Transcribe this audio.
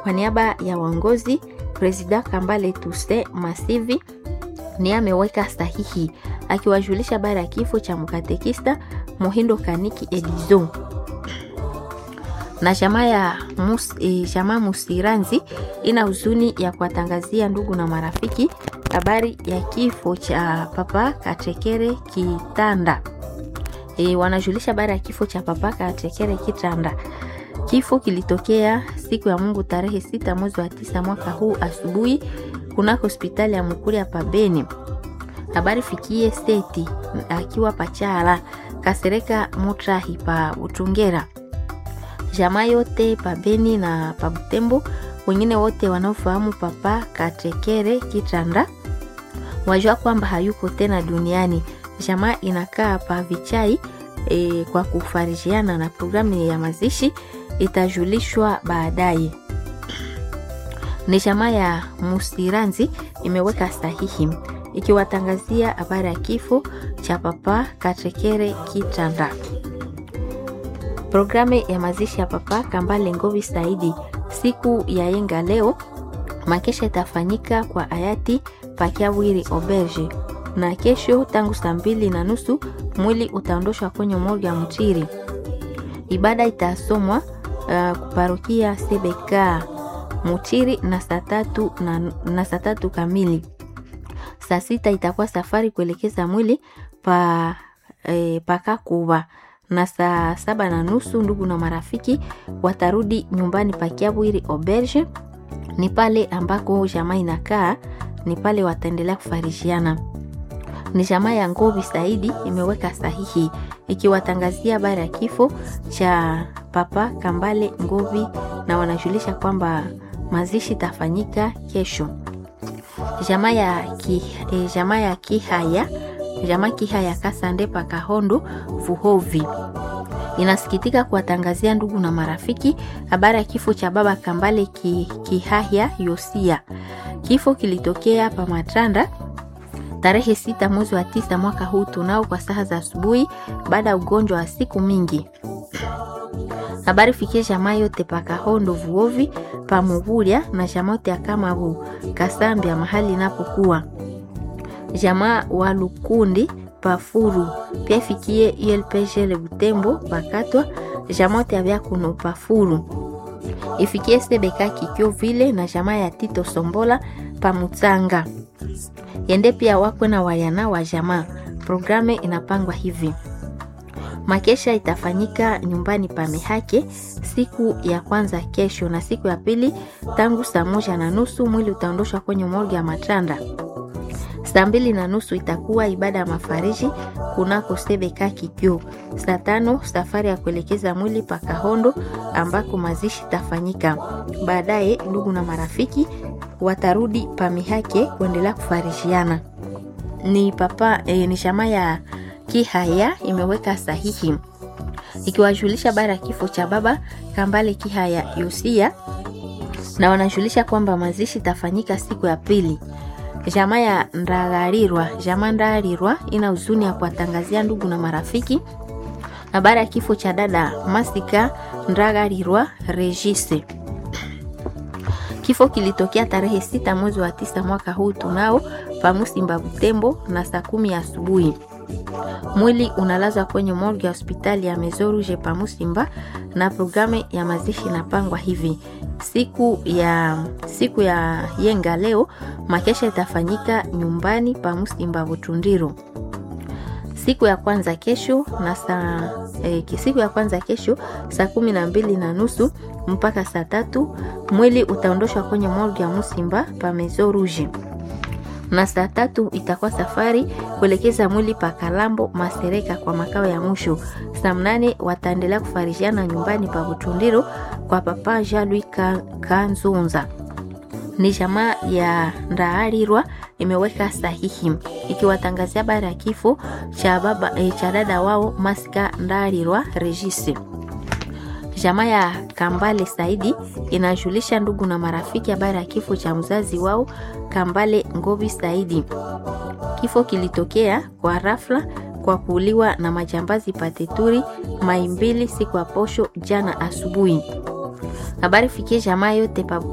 Kwa niaba ya uongozi, Presida Kambale Tuse Masivi ni ameweka sahihi akiwajulisha habari ya kifo cha mkatekista Muhindo Kaniki Edizo na jamaa ya mus, e, jamaa Musiranzi ina huzuni ya kuwatangazia ndugu na marafiki habari ya kifo cha Papa Katekere Kitanda. E, wanajulisha habari ya kifo cha Papa Katekere Kitanda. Kifo kilitokea siku ya Mungu tarehe sita mwezi wa tisa mwaka huu asubuhi kunako hospitali ya Mukuri ya Pabeni. Habari fikie seti akiwa pachala Kasereka Mutrahi pa Utungera jamaa yote pabeni na pabutembo wengine wote wanaofahamu papa katekere kitanda wajua kwamba hayuko tena duniani jamaa inakaa pa vichai e, kwa kufarijiana na programu ya mazishi itajulishwa baadaye ni jamaa ya musiranzi imeweka sahihi ikiwatangazia habari ya kifo cha papa katekere kitanda Programu ya mazishi ya Papa Kambale Ngovi Saidi siku ya yenga leo, makesha itafanyika kwa hayati Pakiawiri Oberge, na kesho tangu saa mbili na nusu mwili utaondoshwa kwenye morgue ya Mtiri. Ibada itasomwa uh, kuparokia Sebeka Mutiri na saa tatu na, na saa tatu kamili. Saa sita itakuwa safari kuelekeza mwili pa eh, pakakuba na saa saba na nusu ndugu na marafiki watarudi nyumbani pakiabwiri Auberge. Ni pale ambako jamaa inakaa, ni pale wataendelea kufarishiana. Ni jamaa ya Ngovi Saidi imeweka sahihi ikiwatangazia habari ya kifo cha Papa Kambale Ngovi, na wanajulisha kwamba mazishi tafanyika kesho. Jamaa ya ki, eh, jamaa ya Kihaya jamaa Kihaya Kasande Pakahondo Vuhovi inasikitika kuwatangazia ndugu na marafiki habari ya kifo cha baba Kambale ki, Kihaya Yosia. Kifo kilitokea pa Matanda tarehe sita mwezi wa tisa mwaka huu tunao kwa saa za asubuhi baada ya ugonjwa wa siku mingi. Habari fikie jamaa yote Pakahondo Vuovi Pamuvulia na jamaa yote ya Kamabu Kasambia mahali inapokuwa jamaa wa Lukundi Pafuru pia fikie ULPG le Butembo Pakatwa jamaa yote ya Kuno Pafuru ifikie Sebeka Kikyo vile na jamaa ya Tito Sombola Pamutsanga yende pia wakwe na wayana wa jamaa. Programe inapangwa hivi: makesha itafanyika nyumbani pa Mehake siku ya kwanza kesho, na siku ya pili tangu saa moja na nusu mwili utaondoshwa kwenye morgue ya Matanda. Saa mbili na nusu itakuwa ibada ya mafariji kunako Sebeka Kikyo. Saa tano safari ya kuelekeza mwili pa Kahondo ambako mazishi tafanyika. Baadaye ndugu na marafiki watarudi pa Mihake kuendelea kufarishiana. Ni papa e, ni shama ya Kihaya imeweka sahihi ikiwajulisha bara ya kifo cha baba Kambale Kihaya Yosia, na wanajulisha kwamba mazishi tafanyika siku ya pili. Jamaa ya Ndagarirwa, jamaa Ndagarirwa ina huzuni ya kuwatangazia ndugu na marafiki habari ya kifo cha dada Masika Ndagarirwa Regise. Kifo kilitokea tarehe sita mwezi wa tisa mwaka huu tunao pamusimba Butembo na saa kumi asubuhi. Mwili unalazwa kwenye morgue ya hospitali ya Mezoruje pamusimba, na programu ya mazishi inapangwa hivi: siku ya siku ya yenga leo makesha itafanyika nyumbani pamusimba Butundiro. Siku ya kwanza kesho na saa eh, siku ya kwanza kesho saa kumi na mbili na nusu mpaka saa tatu mwili utaondoshwa kwenye morgue ya Musimba pa Maison Rouge, na saa tatu itakuwa safari kuelekeza mwili pa Kalambo Masereka kwa makao ya mwisho. Saa mnane wataendelea kufarishiana nyumbani pa Butundiro kwa papa Jean-Louis Kanzunza. Ni jamaa ya Ndaarirwa imeweka sahihi ikiwatangazia habari ya kifo cha baba e, cha dada wao Masika Ndaarirwa Regisi. Jamaa ya Kambale Saidi inajulisha ndugu na marafiki habari ya kifo cha mzazi wao Kambale Ngovi Saidi. Kifo kilitokea kwa rafla kwa kuuliwa na majambazi pateturi Maimbili siku ya posho jana asubuhi. Habari fikie jamaa yote pa